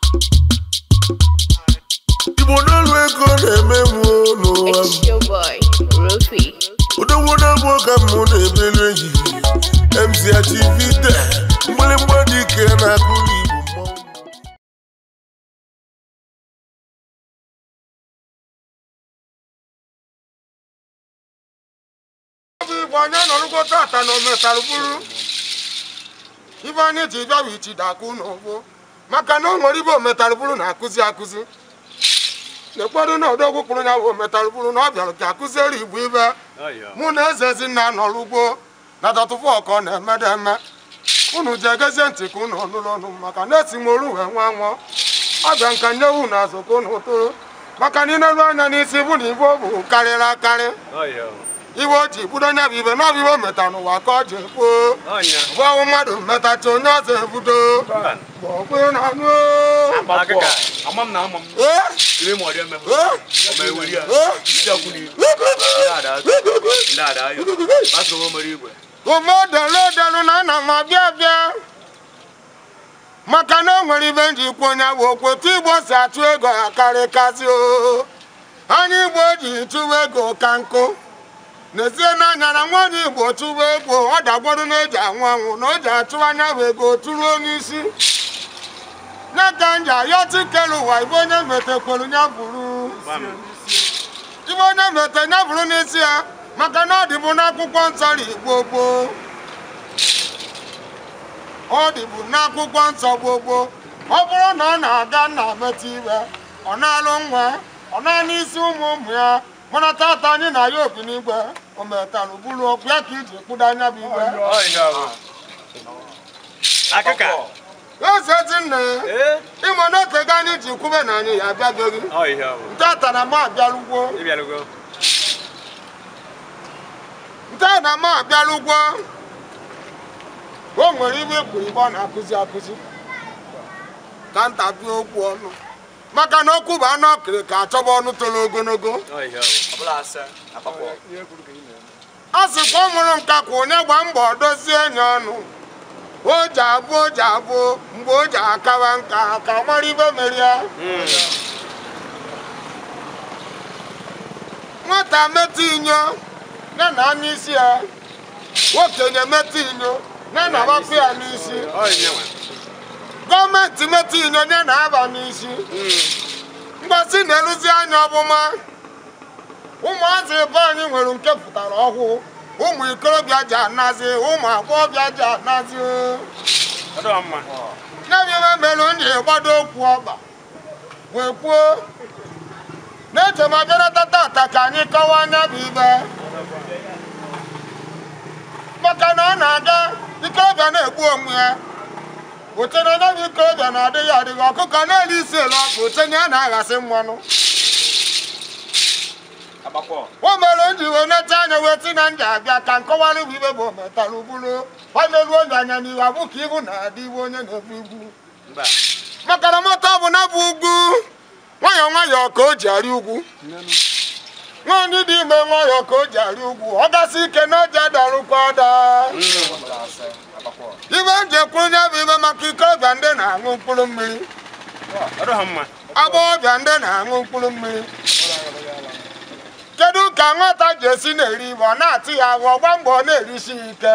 igbo n'elu ego na-emegbu n'ụwa m It's your boy, Rufy. odogwu na-egbu ka m na-ebelu ehihie mzachivide mgbịrịgba dị ike na-akụrụ igbo mmọnwụ bụ igbo onye nọrụgo tata na ometalụ bụrụ ibe anyị ji bịa bụ ichi dakụ n'ụgbọ maka na o nwere ibe ometalụ bụrụ na-akụzi akụzi na-ekwedo na odogwu kpụrụ ya bụ ometalụ bụrụ na ọ bịara ka akụziere igbo ibe mụ na eze ezinna nọrọ ugbo na dọtụfụ ọkọ na-emede eme unu ji egezie ntị ka unu ọnụrụ ọnụ maka na esi m oru wee nwa nwụọ ọbịa nka nyewu na azụ ka unu tụrụ maka na ịneru anya n'isi bụ na ibe ọ bụ karịrị akarị iwe o ji budo nya bụ ibe na ọ bụ ibe o meta n'ụwa ka ọ ji kwuo bụ ọnwụ mmadụ metacha onye ọzọ ebudo gbọkwe na anụ Amam na amam. ee Ile mo de me. ee Ma eweri a. ee Isi akuni. Ndada. Ndada ayo. Baso mo mari igwe. ụmụdelu delu na ana m abịa abịa maka na o nwere ibe nji kwu onye bụ okwu otu igbo si achụ ego ya karịkasị o anya igbo ji chụwa ego ka nkụ n'ezie n'anya na nwa onye igbo chụwa ego ọ dagbodo na eji anwụ anwụ na o ji achụ anya bụ ego tụruo n'isi nye ka nji ayọtụ kelu ụwa ibe onye metekwelu ya bụrụ Bam. ibe onye mete ya bụrụ n'isi ya maka na ọ dịbụ n'akwụkwọ nsọ ri gboo gboo ọ dịbụ n'akwụkwọ nsọ gboo gboo ọ bụrụ na ọ na-aga nna metụ iwe ọ na-alụ nwa ọ na n'isi ụmụ ụmụ ya mana tata anyị na ya obi n'igwe o metalụ bụrụ okwu ya ka iji kpụdo anya bụ iwe Oh yeah. Akaka. eze ezinne Eh? ịma na otego anyị ji kwube na anyị ya abịabeghị Oh yeah. ntata na m abịalụgwo Ibi alugo. nte na m abịala ugwo o nwere ibe ikpuru ibe ọ na-akụzi akụzi ka nta bịa okwu ọnụ maka na okwu bụ anụ ọkịrị ka achọba ọnụ toro ogologo Oh yeah. Abula asa. Apako. a sịkwa ọ mụrụ nka kwa onye gba mbọ dozie enyi ọnụ o ji abụ o ji abụ mgbe o ji akawa nka ka ọ mara ibe mere ya nwata metụ inyo ya na anya isi ya okenye metụ inyo ya na agbapụ ya n'isi Oh yeah. gọọmenti metụ inyo ya na aba n'isi mgbasi na-eruzi anya ọbụma ụmụazị ebe anyị nwere nke pụtara ọhụụ ụmụ ikorobịa ji anazi ụmụ agbọghọbịa ji anazi Odo amma. nyabịa mere m ji gbado okwu ọba wee kwuo na-eche ma bịarata tata ka anyị kọwaa anya bụ ibe maka na ọ na-aga ikorobịa na-egbu onwe ya oche na onye bụ ikorobịa na-adịghị adịghị ọkụkọ na-eri isi elu ọkụ oche na ya na-aghasị mmanụ Apako. o mere m ji wee neta anya wee ti na ndị abịa ka nkọwara bụ ibe bụ ometara ugburu ọneru onye anya n'ihu abụ ka ihu na-adị iwe onye na-ebu igwu Mba. maka na moto ọ bụ na bụ ugwu nwayọọ nwayọọ ka o ji arị ugwu nwaanyị dị ime nwayọọ ka o ji arị ugwu ọ gasị ike na oji adarụkwa ada ibe m ji ekwuru ya bụ ibe maka ikorobịa ndị na-aṅụ mkpụrụ mmiri Odo hamma. agbọghọbịa ndị na-aṅụ mkpụrụ mmiri kedu ka nwata ji esi na-eri ibe ọ na-atị ya agwa ọgba mbọ ọ na-erisi ya ike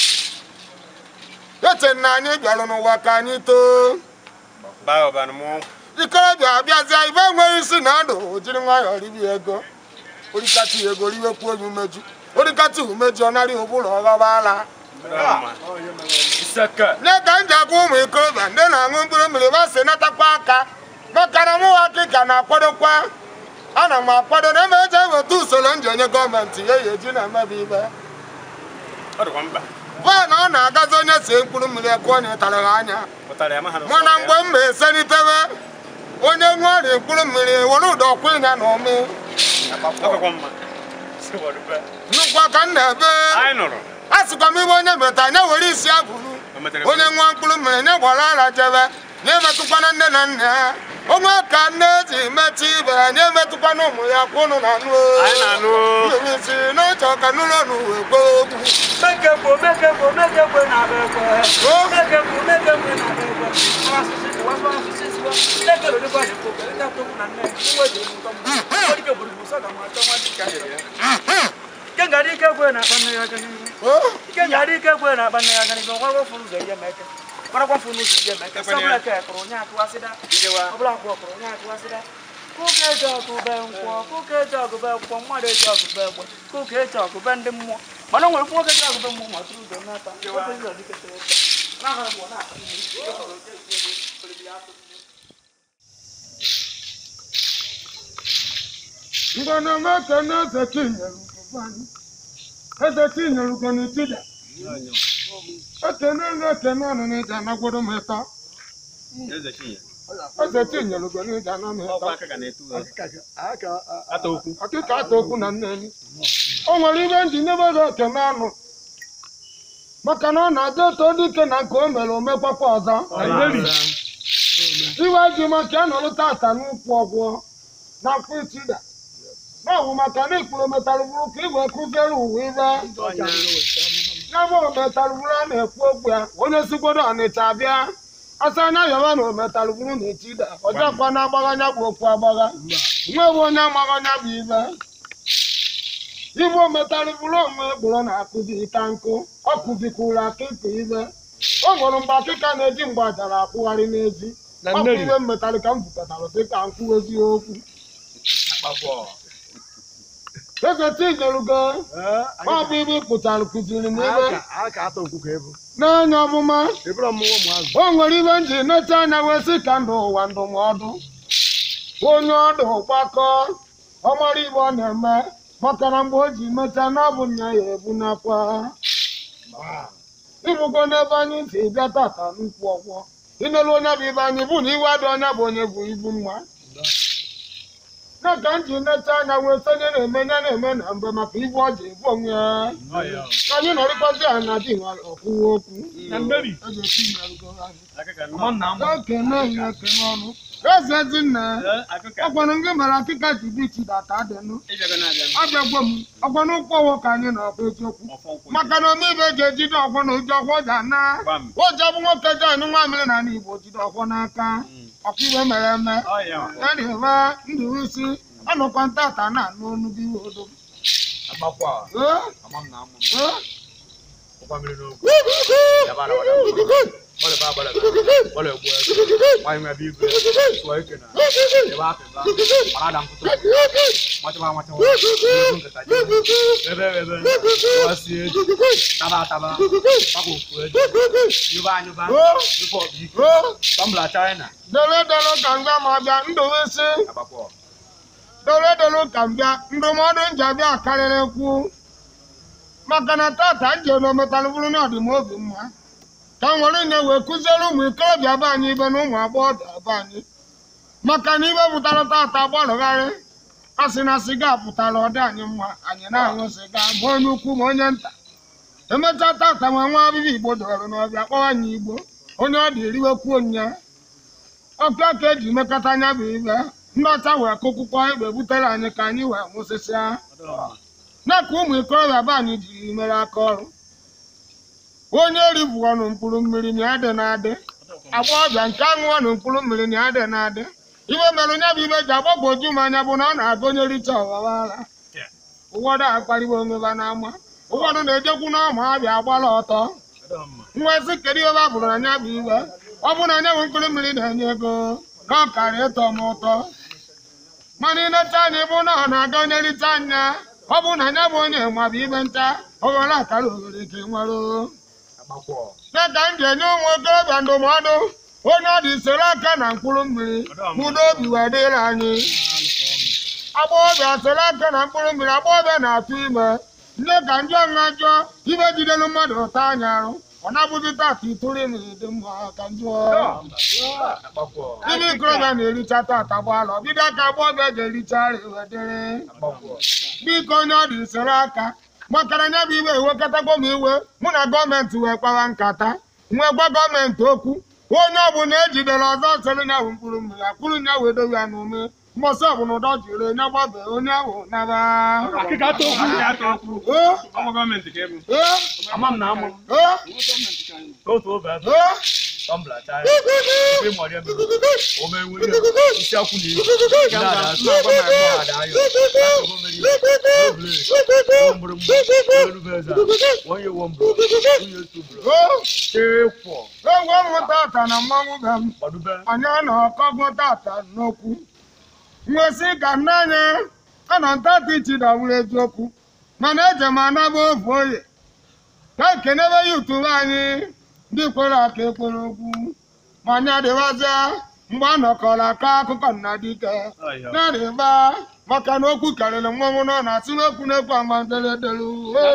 eche na anyị bịara n'ụwa ka anyị too Ba oba no mo. ikorobịa abịazie ibe enweghị isi na ndụ o jiri nwayọọ ribi ego orikata ya ego riwekwu onye umeju orikata umeju ọ narị ụbụrụ ọghọba ala Odo hamma. Isaka. nye ka m ji agwa ụmụ ikorobịa ndị na-aṅụ mkpụrụ mmiri ba si natakwa aka maka na mụwa kịka na-akwadokwa ana m akwado na eme eji eweta usoro m ji enye gọọmenti ya ya eji na-emebi ibe Odo kwa mba. baa na ọ na-agazi onye si mkpụrụ mmiri ekụọ na ịtara ha anya Otare ama hanu. mana mgbe m na-eselitewe onye nwe ọrịa mkpụrụ mmiri were ụdọ kwụ ịnya na ome Odo kwa mma. Se wo dupe. nnukwu ka m na-ebe Ai noro. a sịkwa m ibe onye meta anya were isi abụrụ O metere. onye nwa mkpụrụ mmiri nye gbara ara jebe nye emetụkwana nne na nna ya onwe ka nne ji metụ ibe ya nye emetụkwana ụmụ ya kwụnụ na anụ Ai na nu. isi n'oche ọka n'ụlọ n'uwe gboo ogwu Mekebo, mekebo, mekebo na beko. Mekebo, mekebo na beko. Asisi wa fa fi si wa le ke lo de ba le ko ke ta to na ne ni wa de mu to mu ko di ke buru mu sa ka ma ta ma di ka ya ke ga di ke ko na ba ne ya ka ni ke ga di ke ko na ba ne ya ka ni ko wa fu ze ya me ke para kwa fu nu ze ya me ke sa bla ke ko nya tu asida ọbụla kwụ ọkụrụ onye atụwasịra kụka eji ọgụ be nkwọ kụka eji ọgụ be nkwọ mmadụ eji ọgụ be egbe kụka eji ọgụ be ndị mmụọ mana o nwere nwoke eji ọgụ be mmụọ ma tụrụ ugo n'ata ofe ndị ọdịkete ụta n'ahụ mgbe ọ na-akpa ihe isi ọ hụrụ oke ezi ego olili ya atụ ngwana meke na eze tinyere anyị eze tinyere ugo n'etida ekene na ekene ọnụ n'ịja anagworo m ịtọ eze tinyere ugo n'ịja anọ m ịtọ ọkịka ata okwu na nneni o nwere ibe ndị nyebere ekene ọnụ maka na ọ na-adị eto dike na nke o mere omekwakwa ọzọ iwe ji maka ya nọrụ tata n'ụkwụ ọgwụ na mkpụ itida n'ọwụ maka na ikpuru metalụ bụrụ ka igwe kụziere ụwa ibe n'ebe ometalụ bụrụ a na-ekwu okwu ya onye sigbodo ọnịcha bịa asa anya yọba na ometalụ bụrụ na etida ọjọkwa na agbaganya bụ okwu agbagha nwewe onye amaghanya bụ ibe ibe ometalụ bụrụ onwe gboro na-akụzi ịka nkụ ọ kụzikwuru akịka ibe o nwere mgbe akịka na-eji mgbajara akpụgharị n'ezi ọ bụ ibe mmetalụ ka m bukọtara dịka nkwụ eziokwu eze tinyerugo ọ bụ ibe ị pụtara kụziri m ibe n'anya ọmụma o nwere ibe m ji necha anya wee sị ka ndụ ụwa ndụmọdụ onye ọdụ gbakọ ọmara ibe ọ na-eme maka na mgbe o ji mechaa na ọ bụ nya ya ebunakwa ịbụgo n'ebe anyị si bịa tata n'ukwu ọgwọ inelu onye bụ ibe anyị bụ na iwe adị onye bụ onye bụ ibu mma na ka m ji necha anya wee sonye na-eme ya na-eme na mbe maka ibu ọ ji ebu onwe ya ka anyị nọrịkwazi ya na di nwere ọkwụwa okwu Eze Chinyere anyị. ekene ya ekene ọnụ eze ezinne ọkwanụ gị mere akịka ji dị chida ka adịnụ abịagwo m ọkwanụ ụkwụ ọwụ ka anyị na-ọkwa eziokwu maka na omeibe ji ejide ọkwọ na oji ọkwọ ji ana oji ọbụ nwoke ji anụ nwa mmiri na ala igbo jide ọkwọ n'aka ọkwa iwe mere eme ya na-eme ndụ isi ọnụkwa ntata na-anụ ọnụ gị odo dere dere ka m bịa ma bịa ndụ isi dere dere ka m bịa ndụmọdụ nji abịa karịrị kwu maka na tata nji ometalụ bụrụ na ọdịmobi mma ka m were nye wee kụziere ụmụ ikorobịa be anyị ibe na ụmụ agbọghọbịa be anyị maka na ibe pụtara tata gbalụgharị a sị na siga pụtara ọdị anyị mma anyị na-aṅụ siga ma onye ukwu ma onye nta emechaa tata nwa nwa abịbị igbo dọrọ n'ọbịa kpọwa anyị igbo onye ọ dị eriwekwuo nya ọka ka eji mekọta anya bụ ibe ndị ọcha wee kụkwụkwọ egbe butere anyị ka anyị wee nwụsịsịa na ka ụmụ ikorobịa be anyị jiri mere aka ọrụ onye ribu ọnụ mkpụrụ mmiri na adị na-adị agbọghọbịa nke aṅụ ọnụ mkpụrụ mmiri na adị na-adị ibe mere onye bụ ibe ji agbagwoju m anya bụ na ọ na-agụnyericha ọghọwara ụfọdụ akparịwa onweba n'ama ụfọdụ na-ejekwu n'ọma abịa agbara ọtọ nwa ezi kedu ihe ba bụrụ anya bụ iwe ọ bụ na anya bụ mkpụrụ mmiri na-enye ego na ọ kara ịtọ m ụtọ mana ịnecha anya ịbụ na ọ na-aga onye rite anya ọ bụ na anya bụ onye nwabụ ibe nta oghere akara oghere ka ị nwere ya ka m ji enye ụmụ okorobịa ndụmọdụ onye ọ dị soro aka na mkpụrụ mmiri udo obi wee dịrị anyị agbọghọbịa soro aka na mkpụrụ mmiri agbọghọbịa na-atụ ime nne ka njọ nha jụọ ibe jidelu mmadụ ụtọ anya arụ ọ na-abụzi tata itụrụ ime dị mma ka njụọ ndị ikorobịa na-ericha tata gbalụ ọbido aka agbọghọbịa ga-ericha wedịrị biko onye ọ dị soro aka makara nya bụ iwe ewekọtago m iwe mụ na gọọmenti wee kpawa nkata nwee gwa gọọmenti okwu onye ọbụla ejidere ọzọ soro nya bụ mkpụrụ mmiri akpụrụ nya wee dowe ya n'ume mbọsị ọbụla ụdọ jiri onye gbabe onye ahụ naba ee ee ee tọmbla chaya ife mọrị eme ome nwere isi akwụ na ibu ndị ada asụ ada ayọ asọgọ mmeri obere omgbụrụmgbụ erube eze onye wombro onye tubro ịkwọ egwu ọmụ tata na mmanwụ be m gbadube anyị na-akọgbu tata n'okwu nwesị ka nne anyị ana ntata ichi dawuru eziokwu mana eje m anaba ofu oye ka ekenebe ya utubu anyị ndị kwere aka ekwere okwu ma anyị adịbazịa mgbe a nọkọrọ aka akụkọ nna dike na-adịba maka na okwu karịrị mmanwụ nọ na asị n'okwu na-ekwu amaderedelu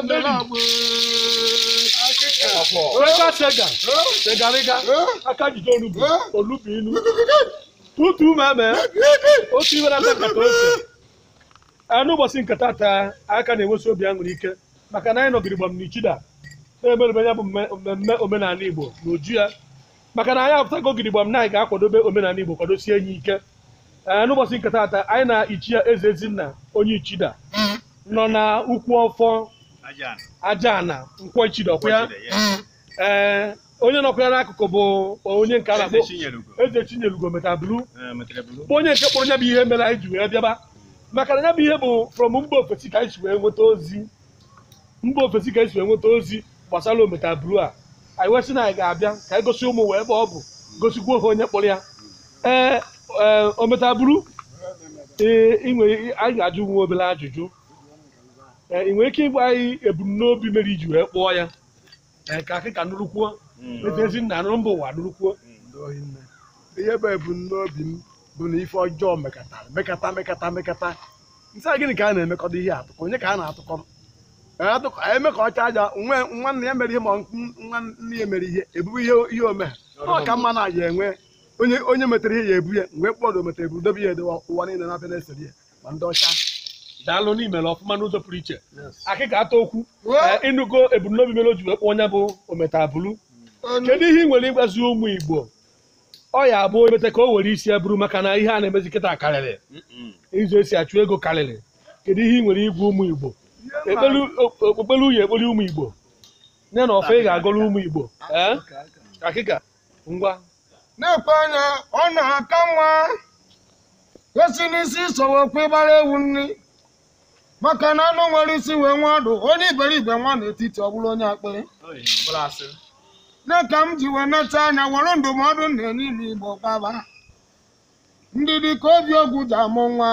Sega sega, segarịga, aka jide onugbu, olugbu ilu. Tutu meme, otu ibe na nkata ose. Ee, n'ụbọchị nke tata aka na-enwesi obi aṅụrị ike maka na anyị nọgiri gbam n'ichida na-emerebe ya bụ mme- mmemme omenala Igbo n'uju ya maka na anyị apụtago gidigbam na anyị ga-akwadobe omenala Igbo kwadosie enyi ike ee n'ụbọchị nke tata anyị na ichi ya eze ezinna onye ichida nọ na ukwu ọfọ aja ana nkwọ ichida ọkwa ya ee onye nọkwa ya n'akụkụ bụ onye nke a na-akpọ eze chinyelugo metabulu bụ onye nke kpọrọ ya bụ ihe mere anyị ji wee bịaba maka na ya bụ ihe bụ from mba ofesi ka anyị si wee nweta ozi mba ofesi ka anyị si wee nweta ozi gbasara ometabulu a anyị wee sị na anyị ga-abịa ka anyị gosi ụmụ wee ebe ọ bụ gosikwa ha onye kpọrọ ya ee ee ometabulu ee ị nwere anyị ga-ajụ nwa obere ajụjụ ee ị nwere ike ịgwa anyị ebumnobi mere iji wee kpọọ ya ee ka akịka nụrụkwuo eze ezinna nụrụ mba ụwa nụrụkwuo ihe bụ ebumnobi m bụ na ife ọjọọ mekata mekata mekata mekata nsị a gịnị ka a na-emekọdo ihe atụkọ onye ka a na-atụkọ atụkọ eme ka ọcha aja nwe nwanne ya mere ihe ma nne ya mere ihe ebubu ihe ihe ome ọ ka mma na ya enwe onye onye metere ihe ya ebu ya mgbe mkpọrọ metere ebu dobe ya edowe ụwa niile na-abịa na-esere ya ma ndị ọcha daalụ n'imere ọfụma n'ụzọ pụrụ iche akịka ata okwu ee, ịnụgo ebumnobi mere o ji wee kpọọ onye bụ ometabulu kedu ihe ị nwere ịgwazi ụmụ igbo ọ ya abụ emete ka o were isi ya bụrụ maka na ihe a na-emezi kịta karịrị ịzụ esi achụ ego karịrị kedu ihe ị nwere igwe ụmụ igbo Ekpelu- o- okpukpere uye ekpere ụmụ igbo nye na ọfọ ị ga-agọrọ ụmụ igbo ee akịka ngwa na-ekwe anya ọ na-aka nwa esi n'isi sowokwu ịgbara ewu nri maka na anụ nwere isi wee nwa ọdụ onye iberibe nwa n'etiti ọ bụrụ onye akpịrị na ka m ji wee neta anya were ndụmọdụ na-enye ime igbo gbaba ndidi ka obi ogwu ji amụ nwa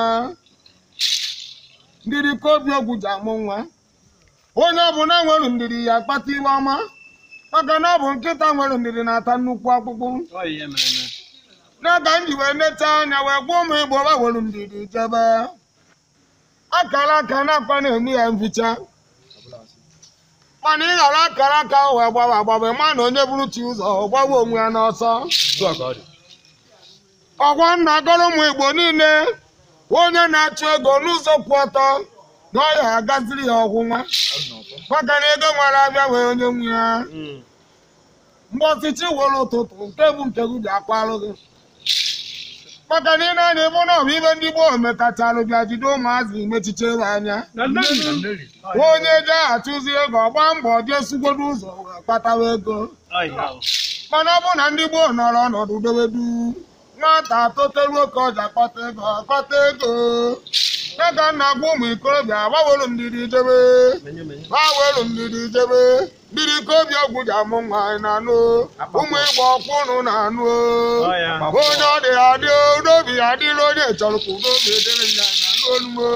ndidi ka obi ogwu ji amụ nwa onye ọbụla nwere ndidi ya akpata iwe ọma maka na ọ bụ nkịta nwere ndidi na-ata nnukwu akpụkpụ n'aka m ji wee neta anya wee gwa ụmụ igbo gbawere ndidi jebe akara aka na-akpa na-eme ya mficha mana ị ghara akara aka ahụ wee gbawa agbawa ma na onye bụrụ chi ụzọ ọ gbawa onwe ya n'ọsọ ọgwa nna gọrọ ụmụ igbo niile onye na-achụ ego n'ụzọ kwụ ọtọ na ọ ya agaziri ya ọgwụnwa maka na ego nwere abịa wee onye nwe ya mgbe ọchịchị were ụtụtụ nke bụ nke gị bịa kwarụ gị maka na ị na-anya ebe ọ bụ ibe ndị gboo metachalụ bịa jide ụmụazị mechiche ebe anya na nnebi onye je achụzi ego ọgba mbọ jee sugbodo ụzọ wee kpatawa ego mana ọ bụ na ndị gboo nọrọ ọnọdụ dobedu nwata toteruo ka ọja kpata ego kpata ego ya ka nna gwa ụmụ ikorobịa gbawelu ndidi jebe gbawelu ndidi jebe ndidi ka obi ọgwụ ji amụ nwa anyị na-anụ ụmụ ịgba ọkwụ ụnụ na-anụ onye ọ dị adị n'obi ya adịla onye chọrọ ka udo obi edere ya na-anụ olumo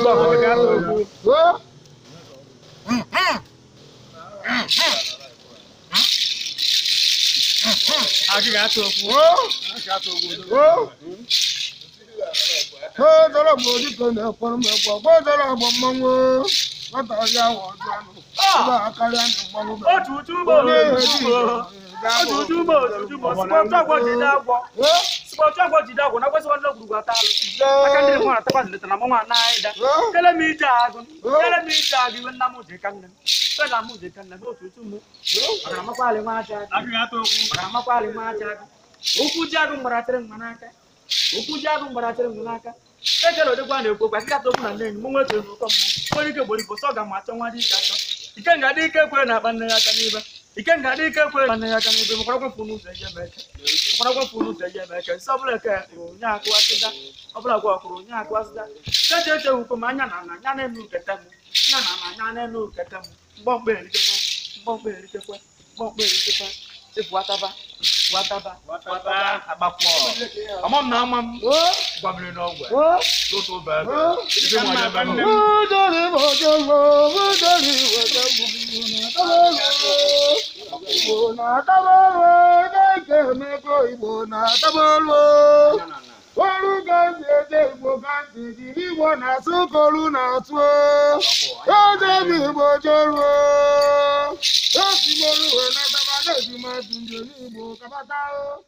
Gbọ́dọ̀rọ̀ gbọ́ dịka na-ekwere m egwu gbọ́dọ̀rọ̀ gbọ́ mmanwụ nwata ọrịa ahụ ọjọọ anụ ebe a karịa na mmanwụ bụ otu uju ugbo otu ugbo otu uju ugbo otu uju ugbo sikwa otu agwọ jide agwọ sikwa otu agwọ jide agwọ na kwesịkwa ndị ogwurugwu ata alụ aka ndị nwa atakwa zileta na mmanwụ anaghị da kele m ije agụ kele m ije agụ iwe nna m ji ka nne m fe na m ji ka nne m otu utu mụ ọgara amakwalị nwa aja agụ ọgara amakwalị nwa aja agụ okwu ji agụ mgbaratịrị mma n'aka okwu ji agụ mgbaratịrị mma n'aka ekele odịkwa na-ekwu okwu asịkata okwu na nne enyi m nwe otu n'ụkọ mmụọ onye ike gboro igbo sọ ga ma achọ nwa dị ike achọ ike nga dị ike kwere na akpa nne ya aka n'ibe ike nga dị ike kwere nwanne ya aka n'ebe makwara kwafụ n'ụzọ eje eme eke makwara kwafụ n'ụzọ eje eme eke nsị ọbụla eke kwuru onye akụwasịda ọbụla gwa kwuru onye akụwasịda cheche eche wukwe ma anya na na anya na-enu nketa m anya na na anya na-enu nketa m mgbọmkpe eritekwa mgbọmkpe eritekwa mgbọmkpe eritekwa efu ataba wataba wataba agbapụ ọmọ m na ama m gwabiri n'ọgwụ tụtụ bụ ebe ebe nwa ya ebe nne m Olu ga-esi eje Igbo ka ntị jiri Igbo na-asụ ka olu na-atụ oje m Igbo jeruo osi m olu wee nataba na-eji m atụ njem Igbo kabata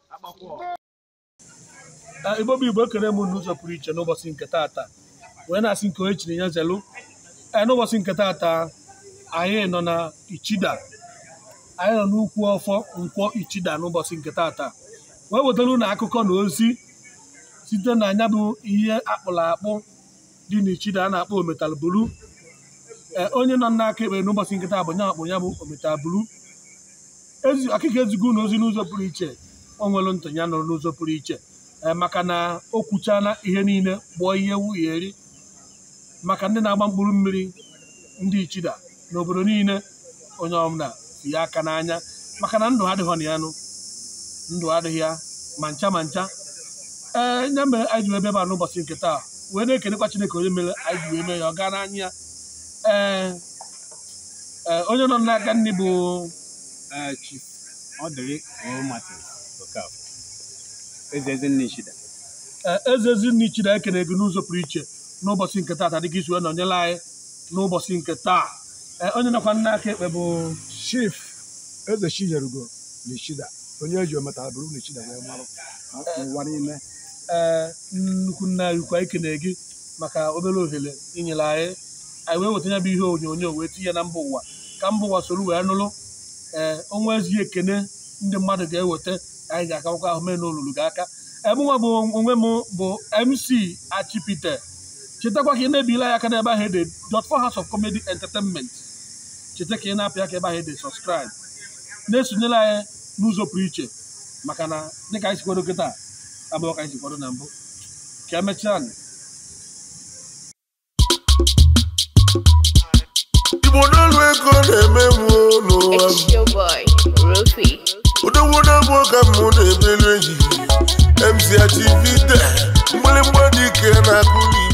igbo bụ igbo ekere m n'ụzọ pụrụ iche n'ụbọchị nke taata wee na-asị nke onye chiri ya zelu ee n'ụbọchị nke taata anyị nọ na ichida anyị nọ n'ukwu ọfọ nkwọ ichida n'ụbọchị nke taata wee wetara ụlọ akụkọ na ozi site na anya bụ ihe akpụrụ akpụ dị n'ichida a na-akpọ ometalbulu ee onye nọ n'aka ekpe n'ụbọchị nke taa bụ nya akpụ ya bụ ometalbulu ezi akụkọ ezigo na ozi n'ụzọ pụrụ iche o nwere ntị ya nọrọ n'ụzọ pụrụ iche ee maka na o kwuchana ihe niile gbụọ ihe nwunye eri maka ndị na-agba mkpụrụ mmiri ndị ichida n'obodo niile onye ọbụla fi ya aka n'anya maka na ndụ adịghị na ya nụ ndụ adịghị ya ma ncha ma ncha ee nye mere anyị ji wee bịa ebe a n'ụbọchị nke taa wee na-ekenekwa Chineke onye mere anyị ji wee mee ya ọ gaa n'anya ya ee ee onye nọ n'aka nne bụ Chief Odiri O Martins Okafor eze eze nne Ishida ee eze ezinne ichida ekene gị n'ụzọ pụrụ iche n'ụbọchị nke taa dịka isi wee nọnyere anyị n'ụbọchị nke taa ee onye nọkwa n'aka ekpe bụ chief eze chijerugo na ishida onye eji ometara bụrụ na ishida wee marụ n'ụwa niile ee nnukwu nna anyị ukwu anyị kene gị maka obere ohere inyere anyị anyị wee weta ya bụ ihe onyonyo wee tinye na mba ụwa ka mba ụwa soro wee nụrụ ee ọnwa ezi ekene ndị mmadụ ga-eweta anyị ga-akawakwa ahụ mee n'olulu gị aka ebenwa bụ onwe m bụ mc achipite chetakwa ka ị na-ebila ya aka n'ebe ahụ ede dot for house of comedy entertainment cheta ka ị na-apụ ya ka ebe ahụ ede subscribe na-esonyere anyị n'ụzọ pụrụ iche maka na dịka anyị si kwado kịta abụọ ka anyị si kwado na mbụ ka emechaa igbo n'elu ego na-eme m n'ụwa m It's your boy, Rufy. odogwodogbo ka m na-ebelu ehihie mc achivide mgbịrịgba dị ike na-akụli